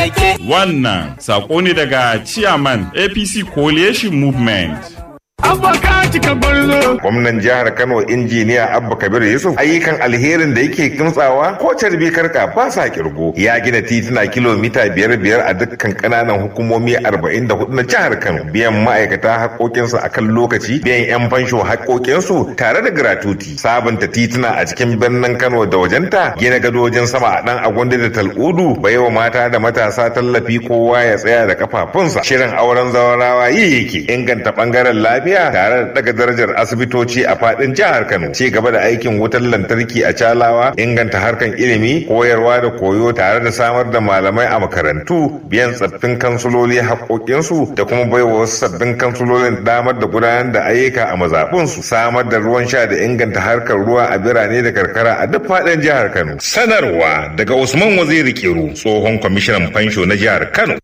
take. Wannan sako ne daga Chairman APC Coalition Movement. Gwamnan jihar Kano injiniya Abba Kabir Yusuf ayyukan alherin da yake kimtsawa ko carbi karka ba sa kirgo. Ya gina tituna kilomita biyar biyar a dukkan kananan hukumomi arba'in da hudu na jihar Kano. Biyan ma'aikata haƙoƙinsu a kan lokaci, biyan 'yan fansho haƙoƙinsu tare da gratuti. Sabunta tituna a cikin birnin Kano da wajenta, gina gadojin sama a ɗan agwandi da tal'udu, baiwa mata da matasa tallafi kowa ya tsaya da kafafunsa. Shirin auren zawarawa yi yake inganta ɓangaren lafiya tare da daga darajar asibitoci a fadin jihar Kano ci gaba da aikin wutar lantarki a Calawa inganta harkan ilimi koyarwa da koyo tare da samar da malamai a makarantu biyan tsaffin kansuloli haƙoƙinsu da kuma baiwa wasu sabbin kansulolin damar da gudanar da ayyuka a mazaɓunsu samar da ruwan sha da inganta harkar ruwa a birane da karkara a duk fadin jihar Kano sanarwa daga Usman Waziri Kiru tsohon kwamishinan fansho na jihar Kano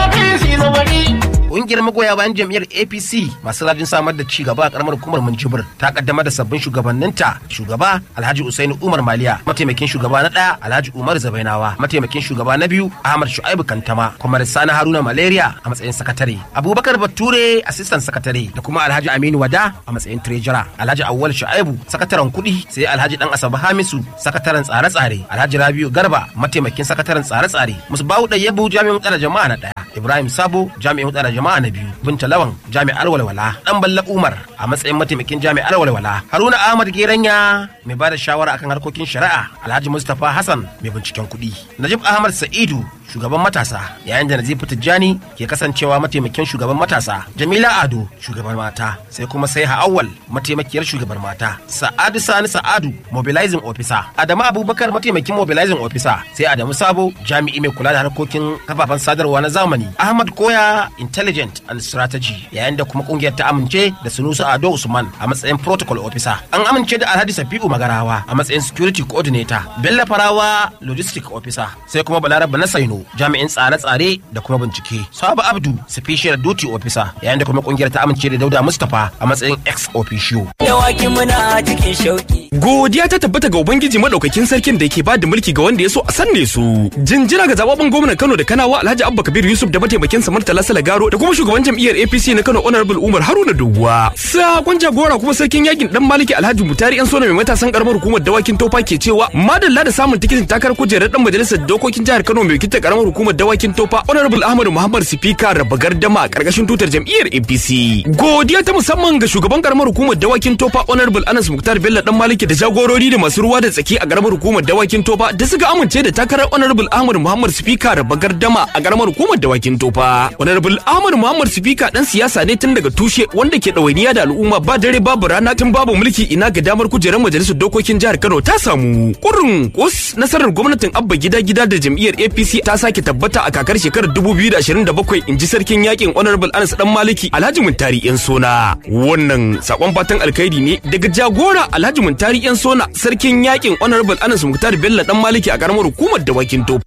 Ƙungiyar magoya bayan jam'iyyar APC masu rajin samar da ci gaba a karamar hukumar Minjibir ta kaddamar da sabbin shugabanninta shugaba Alhaji Usaini Umar Maliya mataimakin shugaba na ɗaya Alhaji Umar Zabainawa mataimakin shugaba na biyu Ahmad Shu'aibu Kantama kuma Sani Haruna Malaria a matsayin sakatare Abubakar Bature assistant sakatare da kuma Alhaji Aminu Wada a matsayin treasurer Alhaji Awwal Shu'aibu sakataren kuɗi sai Alhaji Dan Asabe Hamisu sakataren tsare-tsare Alhaji Rabiu Garba mataimakin sakataren tsare-tsare Musbahu Dayyabu jami'in tsare jama'a na ɗaya Ibrahim Sabo jami'in tsare jama'a na biyu binta lawan jami'ar walwala dan balla umar a matsayin mataimakin jami'ar walwala haruna ahmad geranya mai bada shawara akan harkokin shari'a alhaji mustapha hassan mai binciken kuɗi najib ahmad sa'idu shugaban matasa yayin da nazifu tijjani ke kasancewa mataimakin shugaban matasa jamila ado shugaban mata sai kuma sai awwal mataimakiyar shugaban mata sa'adu sani sa'adu mobilizing officer adamu abubakar mataimakin mobilizing officer sai adamu sabo jami'i mai kula da harkokin kafafen sadarwa na zamani ahmad koya intelligent and strategy yayin da kuma kungiyar ta amince da sunusu ado usman a matsayin protocol officer an amince da alhaji safi'u magarawa a matsayin security coordinator bello farawa logistic officer sai kuma balaraba na saino jami'in tsare-tsare da kuma bincike sabu abdu special duty officer yayin da kuma kungiyar ta amince da dauda mustapha a matsayin ex officio Yawaki muna cikin shauki. Godiya ta tabbata ga Ubangiji madaukakin sarkin da ke bada mulki ga wanda ya so a sanne su. Jinjira ga zababben gwamnan Kano da Kanawa Alhaji Abba Kabir Yusuf da mataimakin sa Murtala Salagaro da kuma shugaban jam'iyyar APC na Kano Honorable Umar Haruna Doguwa. Sakon jagora kuma sarkin yakin dan Maliki Alhaji Mutari yan sona mai matasan karamar hukumar dawakin Tofa ke cewa madalla da samun tikitin takarar kujerar dan majalisar dokokin jihar Kano mai wakiltar karamar hukumar dawakin Tofa Honorable Ahmadu Muhammad Sifika raba gardama a karkashin tutar jam'iyyar APC. Godiya ta musamman ga shugaban karamar hukumar dawakin Tofa Honorable Anas Muktar Bello dan Maliki da jagorori da masu ruwa da tsaki a karamar hukumar dawakin Tofa da suka amince da takarar Honorable Ahmad Muhammad Sifika raba gardama a karamar hukumar dawakin Tofa. Honorable Ahmad Muhammad Sifika dan siyasa ne tun daga tushe wanda ke ɗawainiya da al'umma ba dare babu rana tun babu mulki ina ga damar kujerar majalisar dokokin jihar Kano ta samu. Kurun kus nasarar gwamnatin Abba gida gida da jam'iyyar APC ta sake tabbata a kakar shekarar 2027 in ji sarkin yakin Honorable Anas dan Maliki Alhaji Muntari yan sona. Wannan sakon fatan alkhairi ne daga jagora Alhaji Muntari yan sona sarkin yakin Honorable Anas Muktar Bello dan Maliki a karamar hukumar dawakin Tofa.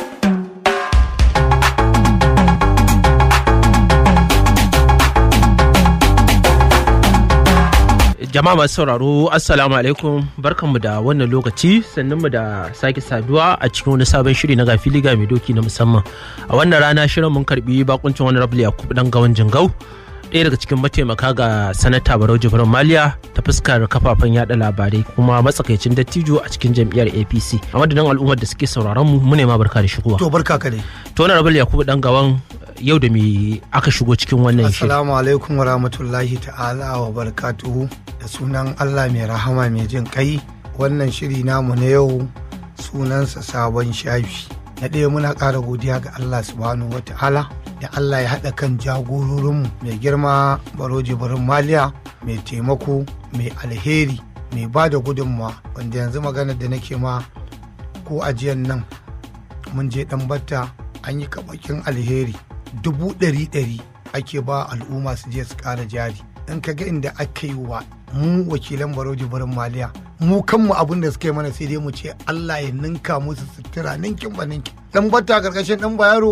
Jama'a masu sauraro Assalamu alaikum barkanmu da wannan lokaci mu da sake saduwa a cikin wani sabon shiri na gafili ga mai doki na musamman. A wannan rana shirin mun karbi bakuncin wani rabu Yakub dan gawan Jingau ɗaya daga cikin mataimaka ga sanata Barau Jibrin Maliya ta fuskar kafafen yada labarai kuma matsakaicin dattijo a cikin jam'iyyar APC. A madadin al'ummar da suke sauraron mu mu ne ma barka da shigowa. To barka ka dai. To wani rabu Yakub dan gawan yau da me aka shigo cikin wannan shirin. Assalamu alaikum wa rahmatullahi ta'ala wa barakatuhu da sunan Allah mai rahama mai jin kai wannan shiri namu na yau sunansa sabon shafi. Na ɗaya muna ƙara godiya ga Allah subhanahu wa ta'ala da Allah ya haɗa kan jagororinmu mai girma baroji barin maliya mai taimako mai alheri mai ba da gudunmawa wanda yanzu maganar da nake ma ko ajiyan nan mun je ɗan batta an yi kaɓakin alheri dubu ɗari ɗari ake ba al'umma su je su ƙara jari in ka ga inda aka yi wa mu wakilan baroji barin maliya mu kanmu abin da suka yi mana sai dai mu ce Allah ya ninka musu sutura ninkin ba ninkin dan batta karkashin dan bayaro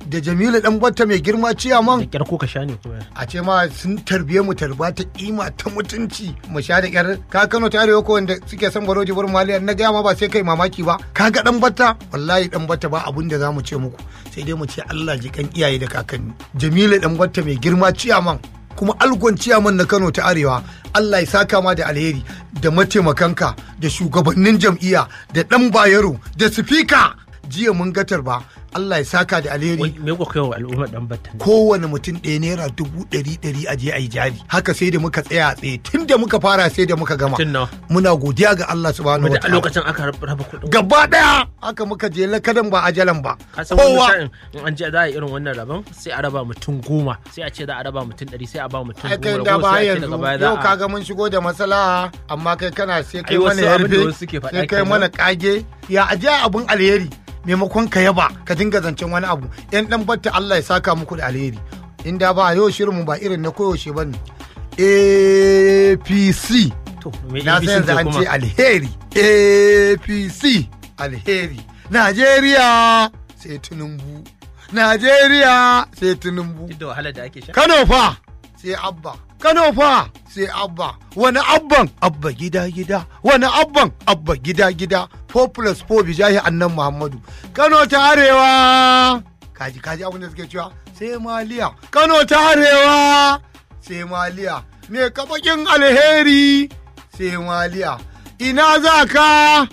da jamilu dan batta mai girma da ciyaman kyar ko ka sha ne kuma a ce ma sun tarbiye mu tarba ta kima ta mutunci mu sha da kyar ka kano ta arewa ko wanda suke son baro jibir maliya na gaya ma ba sai kai mamaki ba ka ga dan batta wallahi dan batta ba abun da zamu ce muku sai dai mu ce Allah ji kan iyaye da kakanni jamilu dan batta mai girma ciyaman kuma algon ciyaman na Kano ta Arewa Allah ya saka ma da alheri da mataimakanka da shugabannin jam'iyya da dan bayero da sifika jiya mun gatar ba Allah ya saka da alheri wai me ko kai wa al'ummar dan batta ne kowane mutum ɗaya naira dubu ɗari ɗari a je a yi jari haka sai da muka tsaya a tsaye tun da muka fara sai da muka gama Tun nawa? muna godiya ga Allah subhanahu wanda wa a ta'ala lokacin aka raba kuɗin gaba ɗaya haka muka je lakadan ba ajalan ba ka san wani kowa sa'in in an je za a yi irin wannan rabon sai a raba mutum goma sai a ce za a raba mutum ɗari sai a ba mutum ai kai goma da ragowar ba sai a ce yanzu daga baya za yau a kaga mun shigo da matsala amma kai kana sai kai Ai, mana wasu abin da yarfe wasu suke faɗa sai kai kenan. mana kage ya aje abun alheri maimakon ka yaba ka dinga zancen wani abu yan dan batta Allah ya saka muku da alheri inda ba yau shirin mu ba irin na koyaushe bane APC to me na APC san yanzu ce an kuma ce alheri apc alheri najeriya sai tinubu najeriya sai tinubu duk da wahalar da ake sha kano fa sai abba kano fa sai abba wani abban abba gida gida wani abban abba gida gida 4 plus 4 bijahi annan muhammadu kano ta arewa kaji kaji abin da suke cewa sai maliya kano ta arewa sai maliya me kabakin alheri sai maliya ina za ka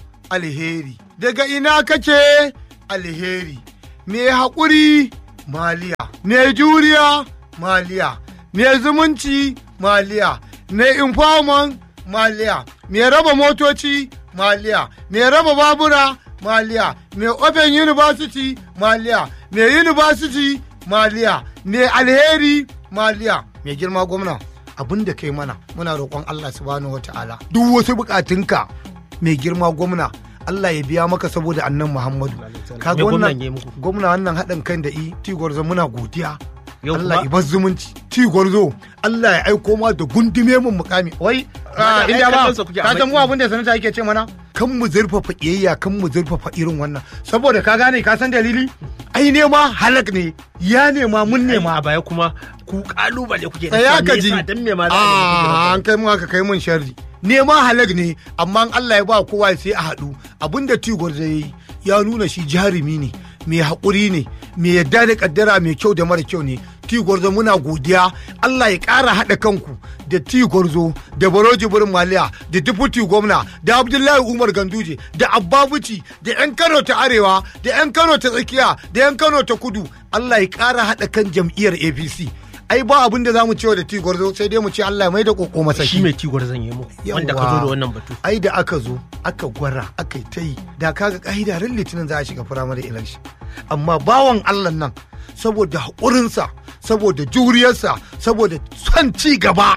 alheri daga ina kake alheri me haƙuri maliya me juriya maliya me zumunci maliya me informant maliya me raba motoci maliya me raba babura maliya me open university maliya me university maliya me alheri maliya me girma gwamna abin da kai mana muna roƙon Allah subhanahu wata'ala duk wasu bukatunka mai girma gwamna Allah ya biya maka saboda annan Muhammadu ka Me gwamnan wannan ya yi muku? gwamna wannan haɗin kan da i tigwarzo muna godiya Yau Allah kuma? ya bar zumunci tigwarzo Allah ya aiko ma da gundume mun mukami wai da ah, inda ai ba kallonsa kuke a ka san mu baki. abin da sanata yake ce mana kan mu zurfafa kiyayya kan mu zurfafa irin wannan saboda ka gane ka san dalili ai nema halak ne ya nema mun nema a baya kuma ku kalubale kuke da tsaya cewa ka me ji yasa, dan me ma za a Ah, yi an kai mu aka kai mun sharri nema halag ne amma in Allah ya ba kowa sai a haɗu abinda tigor zai yi ya nuna shi jarumi ne mai haƙuri ne mai yadda da kaddara mai kyau da mara kyau ne tigorzo muna godiya Allah ya ƙara haɗa kanku da tigorzo da baroji burin maliya da deputy gwamna da abdullahi umar ganduje da abbabuci da 'yan kano ta arewa da 'yan kano ta tsakiya da 'yan kano ta kudu Allah ya ƙara haɗa kan jam'iyyar apc ai ba abin da za mu cewa da tigorzo sai dai mu ce Allah ya mai da koko masaki shi mai tigwar zan yi muku wanda ka zo da wannan batu ai da aka zo aka gwara aka yi ta yi da kaga ka'ida ran litinin za a shiga firamare election amma bawan allah nan saboda haƙurinsa saboda juriyarsa saboda son ci gaba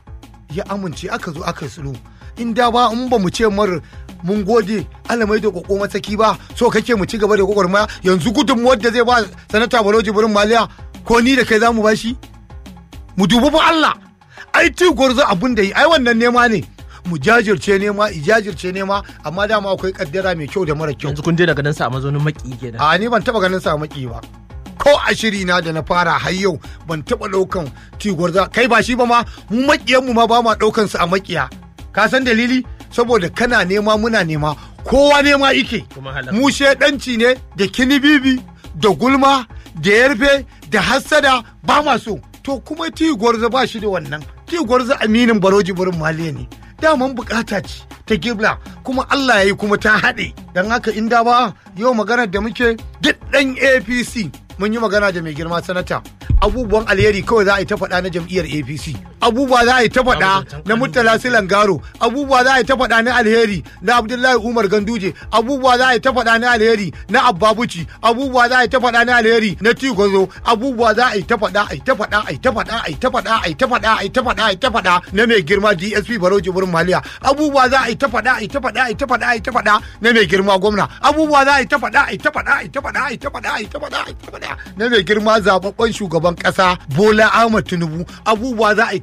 ya amince aka zo aka yi sulhu in da ba in ba mu ce mar mun gode Allah mai da koko matsaki ba so kake mu ci gaba da gwagwarmaya yanzu gudunmuwar da zai ba sanata balo jibrin maliya ko ni da kai za mu bashi mu dubi fa Allah ai ti gwarzo abun da yi ai wannan nema ne mu jajirce nema i jajirce nema amma dama akwai kaddara mai kyau da mara kyau yanzu kun daina ganin sa a mazaunin maki kenan a ni ban taba ganin sa maki ba ko a shiri na da na fara har yau ban taba daukan ti gwarzo kai ba shi ba ma mu makiyan mu ma ba ma daukan su a makiya ka san dalili saboda kana nema muna nema kowa nema ike Kuma halal. mu shedanci ne da kinibibi da gulma da yarfe da hassada ba ma so to kuma ti gwarzo ba shi da wannan ti gwarzo aminin baroji burin maliya ne daman bukata ce ta gibla kuma Allah ya yi kuma ta haɗe don haka inda ba yau maganar da muke duk ɗan apc mun yi magana da mai girma sanata abubuwan alheri kawai za a yi ta faɗa na jam'iyyar apc abubuwa za a yi ta faɗa na murtala silangaro abubuwa za a yi ta faɗa na alheri na abdullahi umar ganduje abubuwa za a yi ta faɗa na alheri na abbabuci abubuwa za a yi ta faɗa na alheri na tigozo abubuwa za a yi ta faɗa a yi ta faɗa a yi ta faɗa a yi ta faɗa a yi ta faɗa a yi ta faɗa a yi ta faɗa na mai girma dsp baroji burin maliya abubuwa za a yi ta faɗa a yi ta faɗa a yi ta faɗa a yi ta faɗa na mai girma gwamna abubuwa za a yi ta faɗa a yi ta faɗa a yi ta faɗa a yi ta faɗa a yi ta faɗa a yi ta faɗa na mai girma zababben shugaban ƙasa bola ahmad tinubu abubuwa za a yi ta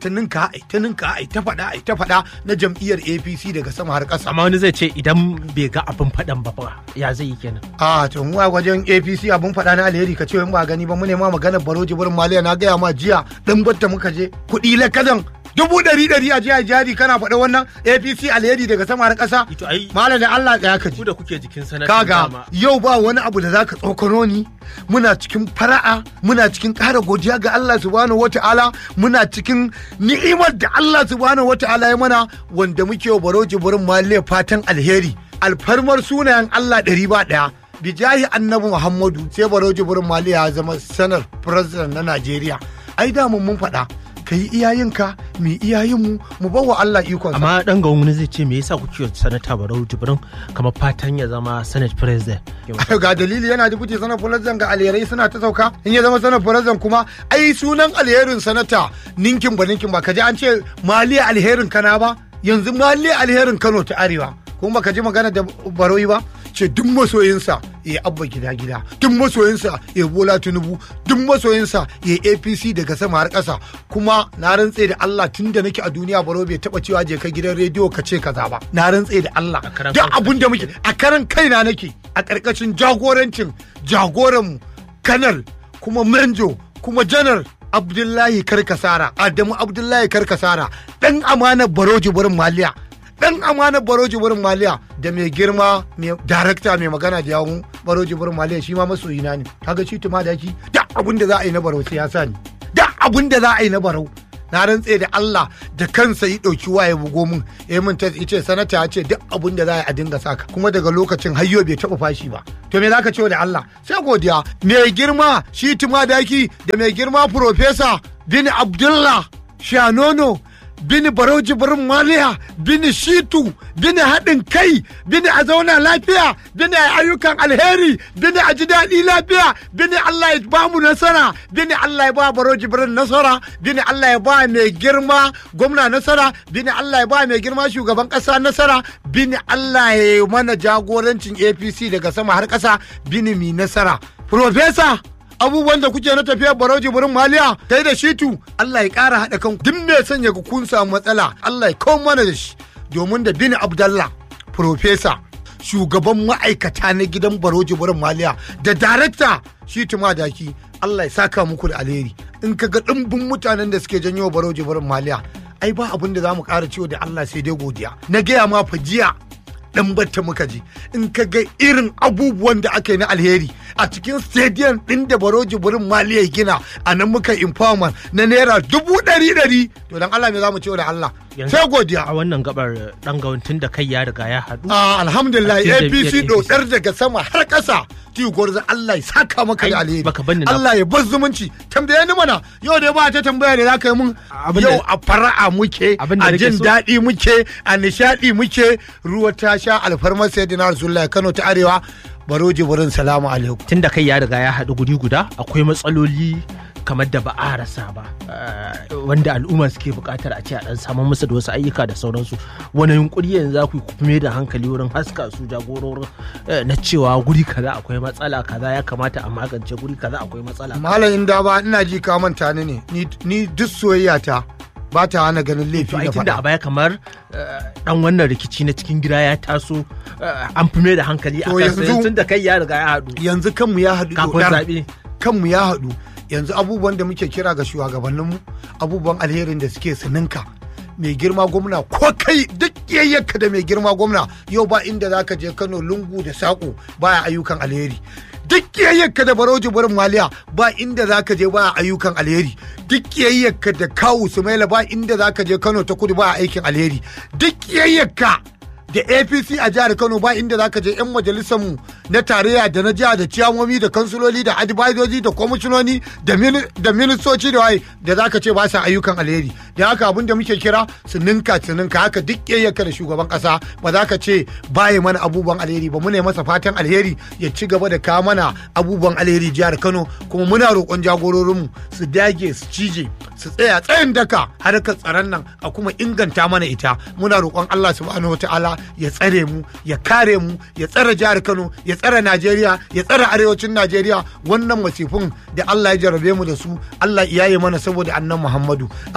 ta ninka ai ta ninka ai ta faɗa ai ta faɗa na jam'iyyar APC daga sama har ƙasa amma wani zai ce idan bai ga abin faɗan ba fa ya zai yi kenan a to mu a wajen APC abun faɗa na alheri ka ce in ba gani ba mu ne ma maganar baro jibirin maliya na gaya ma jiya dan batta muka je kuɗi lakadan dubu ɗari ɗari a jiya jari kana faɗa wannan APC alheri daga sama har ƙasa ito ai malam da Allah tsaya ka ji ku da kuke jikin sanatan kaga dama yau ba wani abu da zaka tsokano ni muna cikin fara'a muna cikin ƙara godiya ga Allah subhanahu wata'ala muna cikin ni'imar da Allah subhanahu wata'ala ya mana wanda muke wa baro jibirin maliya fatan alheri alfarmar sunayen Allah ɗari ba ɗaya bijahi annabi Muhammadu sai baro jibirin maliya ya zama sanar president na Najeriya ai da mun mun faɗa ka yi iyayenka mu yi iyayenmu mu bawa Allah ikon amma dan ga wani zai ce me yasa kuke sanata barau jibrin kamar fatan ya zama senate president ga dalili yana da kuce sanar fulazan ga alherai suna ta sauka in ya zama sanar fulazan kuma ai sunan alherin sanata ninkin ba ninkin ba kaji an ce maliya alherin kana ba yanzu maliya alherin kano ta arewa kuma ka ji magana da baroyi ba ce duk masoyinsa ya abba gida gida duk masoyinsa ya bola tinubu duk masoyinsa ya apc daga sama har ƙasa kuma na rantse da allah tun da nake a duniya baro bai taba cewa je ka gidan rediyo ka ce kaza ba na rantse da allah karan duk kanka abun da muke a karan kaina nake a ƙarƙashin jagorancin jagoranmu kanal kuma manjo kuma janar abdullahi karkasara adamu abdullahi karkasara dan amanar baroji burin maliya dan amanar baroji burin maliya da mai girma mai darakta mai magana da yawun baroji burin maliya shi ma masoyina ne kaga shi tuma da shi da abin da za a yi na barau siyasa ne da abin da za a yi na barau na rantse da Allah da kansa yi ɗauki waye bugo mun ya min ta ce sanata ya ce duk abin da za a yi a dinga saka kuma daga lokacin hayyo bai taɓa fashi ba to me zaka ce da Allah sai godiya mai girma shi tuma daki da mai girma profesa bin Abdullah Shanono bini barau jibrin maliya bini shitu bini haɗin kai bini a zauna lafiya bini a ayyukan alheri bini a ji daɗi lafiya bini Allah ya ba mu nasara bini Allah ya ba barau jibrin nasara bini Allah ya ba mai girma gwamna nasara bini Allah ya ba mai girma shugaban ƙasa nasara bini Allah ya yi mana jagorancin APC daga sama har ƙasa bini mi nasara Profesa abubuwan da kuke na tafiyar barauji burin maliya kai da shitu Allah ya ƙara haɗa kan duk mai sanya ku kun samu matsala Allah ya kawo mana da shi domin da bin Abdallah profesa shugaban ma'aikata na gidan baroji burin maliya da darakta shitu madaki Allah ya saka muku da alheri in ka ga ɗimbin mutanen da suke janyo baroji burin maliya ai ba abin da za mu ƙara ciwo da Allah sai dai godiya na gaya ma fa jiya dan batta muka ji in ka ga irin abubuwan da aka yi na alheri a cikin stadium din da baroji burin maliya ya gina a nan muka informant na naira dubu ɗari ɗari to dan Allah me za mu ce da Allah Yanzu- sai godiya a wannan gabar dan ga tun da kai ya riga ya haɗu Ah, alhamdulillah A cikin apc jam'iyyar dodar daga sama har ƙasa tiyu gwarza Allah ya saka maka da Ai, alheri baka banni na- Allah ya bar zumunci tambaye ni mana yau dai ba ta tambaya da zaka yi mun Abin da- yau a fara'a muke Abin da a nake jin so- daɗi muke a nishaɗi muke ruwa ta sha alfarmar sayyidina rasulullahi Kano ta arewa baroji burin salamu alaikum tun da kai ya riga ya haɗu guri guda akwai matsaloli kamar da ba a rasa ba eh, wanda al'umma suke buƙatar a ce a ɗan samun musu da wasu ayyuka da sauransu wani yunkuri yanzu za ku yi ku mai da hankali wurin haska su jagororin eh, na cewa guri kaza akwai matsala kaza ya kamata a magance guri kaza akwai matsala malam inda ba ina ji ka manta ni ne Ni- ni duk soyayya ta ba ta hana ganin laifi to ai na tunda a faɗa baya kamar eh, dan wannan rikici na cikin gida ya taso eh, an fi mai da hankali a To kansa yanzu- tun da kai ya riga ya haɗu yanzu kanmu ya haɗu kafin dodar. zaɓe kanmu ya haɗu yanzu abubuwan da muke kira ga shugabanninmu abubuwan alherin da suke sininka mai girma gwamna ko kai duk yayyaka da mai girma gwamna yau ba inda za ka je kano lungu da saƙo baya ayyukan alheri duk yayyaka da baroji barin maliya ba inda za ka je baya ayyukan alheri duk yayyaka da kawu sumaila ba inda za ka je kano ta kudu baya aikin alheri duk yayyaka da apc a jihar kano ba inda zaka je yan majalisar mu na tarayya da na jiha da ciyamomi da kansuloli da advisoji da kwamishinoni da mini- da ministoci da waye da zaka ce ba sa ayyukan alheri da haka abin da muke kira su ninka su ninka haka duk yayyaka da shugaban kasa ba za ka ce baya mana abubuwan alheri ba muna masa fatan alheri ya ci gaba da kawo mana abubuwan alheri jihar kano kuma muna roƙon jagororinmu su dage su cije su tsaya tsayin daka harkar tsaron nan a kuma inganta mana ita muna roƙon Allah subhanahu wataala ya tsare mu ya kare mu ya tsare jihar Kano ya tsare Najeriya ya tsare arewacin Najeriya wannan masifin da Allah ya jarabe mu da su Allah ya yi mana saboda annan Muhammadu amma abubuwan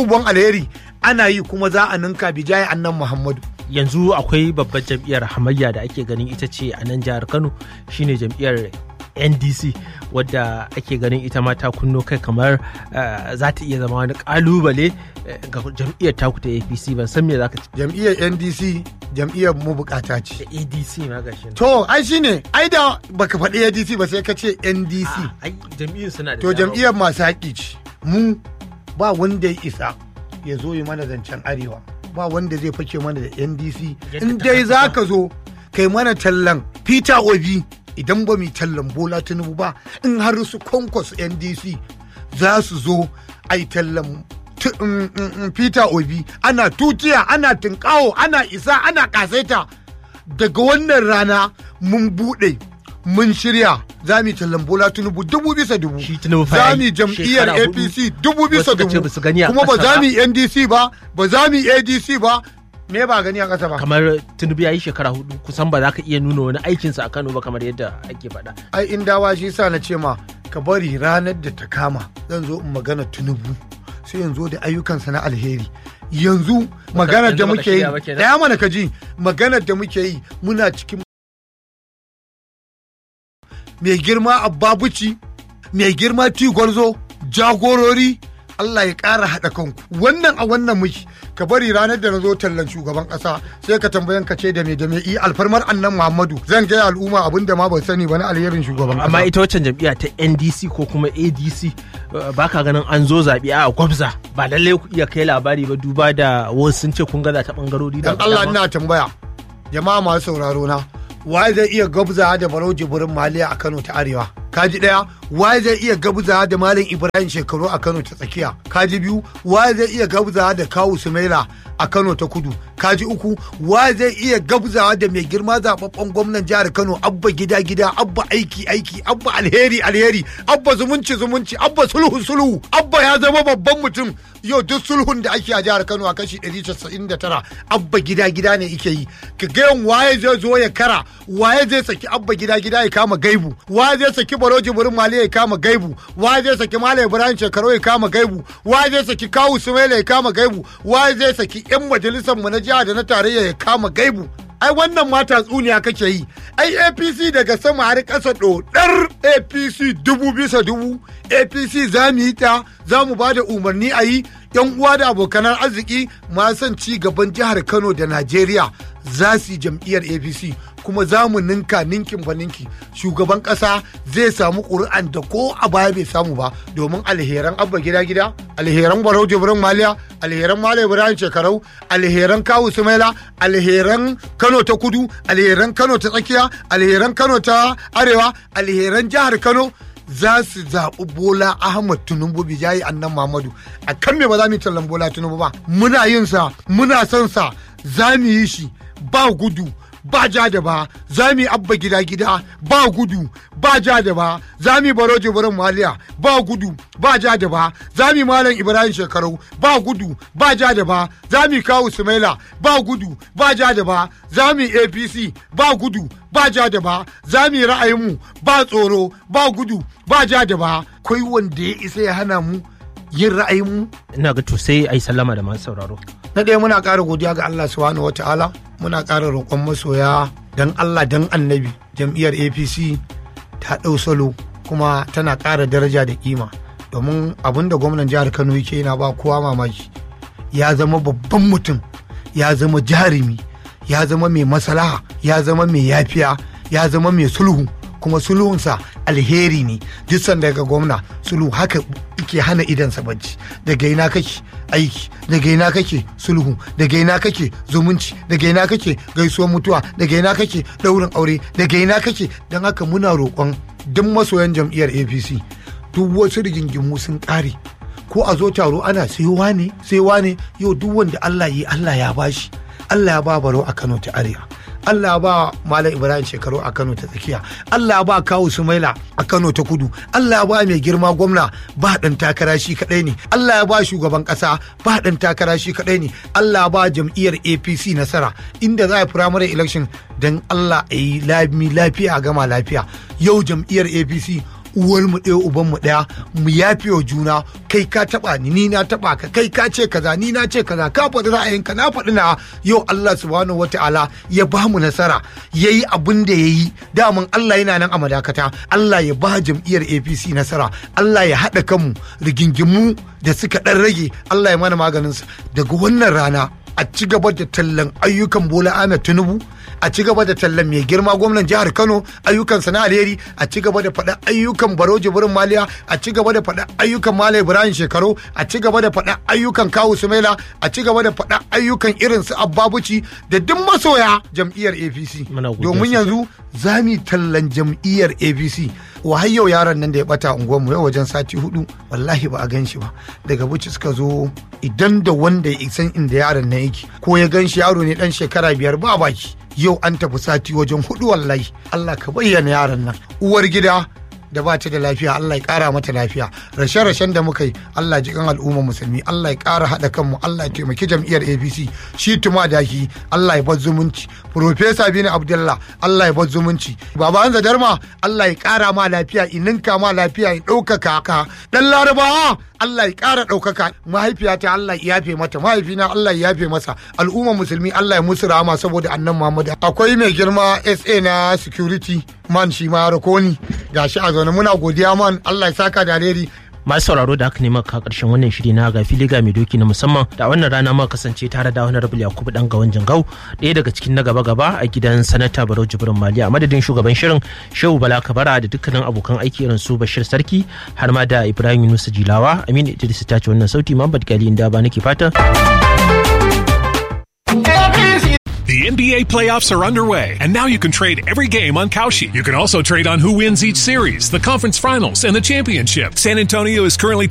abubuwan alheri ana yi kuma za a ninka bijaye annan muhammadu yanzu akwai babbar jam'iyyar hamayya da ake ganin ita ce a nan jihar kano shine jam'iyyar ndc wadda ake ganin ita ma ta kunno kai kamar eh, za ta iya zama wani kalubale eh, ga jam'iyyar taku ta apc ban san me za ka ce jam'iyyar ndc jam'iyyar mu bukata ce adc ma gashi nan. to ai shine ai da baka faɗi adc ba sai ka ce ndc Ah, ai jam'iyyun suna da to dama. jam'iyyar masu haƙi ce mu ba wanda ya isa ya zo yi mana zancen arewa ba wanda zai fake mana da ndc Yadda in ta dai kasa. za ka zo kai mana tallan peter obi idan ba mu yi tallan bola tinubu ba in har su kwankwas ndc za su zo a yi tallan tu- mm, mm, mm, peter obi ana tutiya ana tinkawo ana isa ana kasaita daga wannan rana mun buɗe mun shirya za mu yi tallan bola tinubu dubu bisa dubu Shi Tinubu fa za yayi mu yi jam'iyyar shekara hudu. apc dubu bisa Wasu ka ce dubu ba su gani a kuma ba ƙasa za ba. mu yi ndc ba ba za mu yi adc ba me ba gani a ƙasa ba kamar tinubu ya yi shekara hudu kusan ba za ka iya nuna wani aikinsa a kano ba kamar yadda ake faɗa ai in dawa shi sa na ce ma ka bari ranar da ta kama zan zo in magana tunubu sai yanzu da ayyukansa na alheri yanzu maganar da yanzu baka muke yi shirya ba kenan? daya mana ka ji maganar da muke yi muna cikin mai girma abbabuci mai girma tigwarzo jagorori Allah ya ƙara haɗa kanku wannan a wannan muke ka bari ranar da na zo tallan shugaban ƙasa sai ka tambayan ka ce da me da me i alfarmar annan Muhammadu zan gaya al'umma abin da ma ban sani ba na alherin shugaban amma ƙasa ita waccan jam'iyya ta ndc ko kuma adc uh, ba ka ganin an zo zaɓe a gwabza ba lallai ku iya kai labari ba duba da wasu sun ce kun gaza ta ɓangarori da dan Allah dama. ina tambaya jama'a masu sauraro na waye zai iya gabza da barau jibirin maliya a Kano ta arewa kaji daya waye zai iya gabza da malam Ibrahim shekaru a Kano ta tsakiya kaji biyu waye zai iya gabza da kawu Sumaila a Kano ta kudu kaji uku waye zai iya gabza da mai girma zababben gwamnan jihar Kano abba gida gida abba aiki aiki abba alheri alheri abba zumunci zumunci abba sulhu sulhu abba ya zama babban mutum yau duk sulhun da ake a jihar Kano a kashi 199 abba gida gida ne ike yi ka ga yan waye zai zo ya kara waye zai saki abba gida gida ya kama gaibu waye zai saki baroji burin mali ya kama gaibu waye zai saki malam ibrahim shekaru ya kama gaibu waye zai saki kawu sumaila ya kama gaibu waye zai saki yan majalisar mu na jiha da na tarayya ya kama gaibu ai wannan ma tatsuniya kake yi ai apc daga sama har ƙasa ɗodar apc dubu bisa dubu apc za mu yi ta za mu ba da umarni a yi yan uwa da abokanan arziki ma son ci gaban jihar kano da najeriya za su yi jam'iyyar apc kuma za mu ninka ninkin ba ninki shugaban ƙasa zai samu ƙuri'an da ko a baya bai samu ba domin alheran abba gida gida alheran barau jibrin maliya alheran malam ibrahim shekarau alheran kawu sumaila alheran kano ta kudu alheran kano ta tsakiya alheran kano ta arewa alheran jihar kano za su zaɓi bola ahmad tinubu bijayi annan muhammadu a kan me ba za mu yi tallan bola tinubu ba muna yin sa muna son sa za mu yi shi ba gudu ba ja da ba za mu yi abba gida gida ba gudu ba ja da ba za mu yi baro jibirin maliya ba gudu ba ja da ba za mu yi malam ibrahim shekaru ba gudu ba ja da ba za mu yi kawu sumaila ba gudu ba ja da ba za mu yi apc ba gudu ba ja da ba za mu yi ra'ayinmu ba tsoro ba gudu ba ja da ba kai wanda ya isa ya hana mu yin ra'ayinmu ina ga to sai a yi sallama da masu sauraro na ɗaya muna ƙara godiya ga Allah subhanahu wa ta'ala muna ƙara roƙon masoya dan Allah dan annabi jam'iyyar APC ta ɗau salo kuma tana ƙara daraja da kima domin abin da gwamnan jihar Kano yake yana ba kowa mamaki ya zama babban mutum ya zama jarumi ya zama mai maslaha ya zama mai yafiya ya zama mai sulhu kuma sulhunsa alheri ne duk sanda ga gwamna sulhu haka ke hana idansa bacci daga ina kake aiki daga ina kake sulhu daga ina kake zumunci daga ina kake gaisuwar mutuwa daga ina kake daurin aure daga ina kake don haka muna roƙon duk masoyan jam'iyyar apc duk wasu rigingimu sun ƙare ko a zo taro ana sai wane sai wane yau duk wanda allah yi allah ya bashi allah ya ba baro a kano ta arewa Allah ba Malam Ibrahim shekaru a Kano ta tsakiya. Allah ba Kawu Sumaila a Kano ta kudu. Allah ba mai girma gwamna ba ɗan takara shi kaɗai ne. Allah ba shugaban ƙasa ba ɗan takara shi kaɗai ne. Allah ba jam'iyyar APC nasara inda za a primary election don Allah a yi lami lafiya a gama lafiya. Yau jam'iyyar APC uwar mu ɗaya uban mu ɗaya mu yafe wa juna kai ka taba ni ni na taba ka kai ka ce kaza ni na ce kaza ka faɗi ra'ayinka na faɗi na yau Allah subhanahu wataala ya ba mu nasara yayi abin da yayi daman Allah yana nan a madakata Allah ya ba jam'iyyar APC nasara Allah ya haɗa kanmu rigingimu da suka ɗan rage Allah ya mana maganin su daga wannan rana a ci gaba da tallan ayyukan Bola Ahmed Tinubu a ci gaba da tallan mai girma gwamnan jihar Kano ayyukan sana alheri a ci gaba da faɗa ayyukan Baro Jibrin Maliya a ci gaba da faɗa ayyukan Malam Ibrahim Shekaru a ci gaba da faɗa ayyukan Kawu Sumaila a ci gaba da faɗa ayyukan irin su Abbabuci da duk masoya jam'iyyar APC Muna godiya domin yanzu za mu yi tallan jam'iyyar APC wa har yau yaron nan da ya bata unguwarmu yau wajen sati hudu wallahi ba a gan shi ba daga buci suka zo idan da wanda ya san inda yaron nan yake ko ya gan shi yaro ne dan shekara biyar ba baki yau an tafi sati wajen hudu wallahi Allah ka bayyana yaron nan uwar gida da ba ta da lafiya Allah ya kara mata lafiya rashe-rashen da muka yi Allah ji kan al'umma musulmi Allah ya kara haɗa kanmu Allah ya taimaki jam'iyyar APC shi tuma daki Allah ya bar zumunci Profesa Bini Abdullah Allah ya bar zumunci Baba Hanza Darma Allah ya kara ma lafiya ininka ma lafiya ya ɗaukaka ka dan Larabawa Allah ya ƙara ɗaukaka mahaifiyata Allah ya yafe mata mahaifina Allah ya yafe masa al'umma musulmi Allah ya musu rahama saboda annan Muhammad akwai mai girma SA na security man shi ma rakoni gashi a zaune muna godiya man Allah ya saka da alheri masu sauraro da aka nema ka karshen wannan shiri na ga filiga mai doki na musamman da wannan rana ma kasance tare da wani rabul yakubu dan gawan jangau ɗaya daga cikin na gaba gaba a gidan sanata barau jibrin mali a madadin shugaban shirin shehu bala kabara da dukkanin abokan aiki irin su bashir sarki har ma da ibrahim yunusa jilawa aminu idris ta ce wannan sauti muhammad gali inda ba nake fata The NBA playoffs are underway, and now you can trade every game on Kalshi. You can also trade on who wins each series, the conference finals, and the championship. San Antonio is currently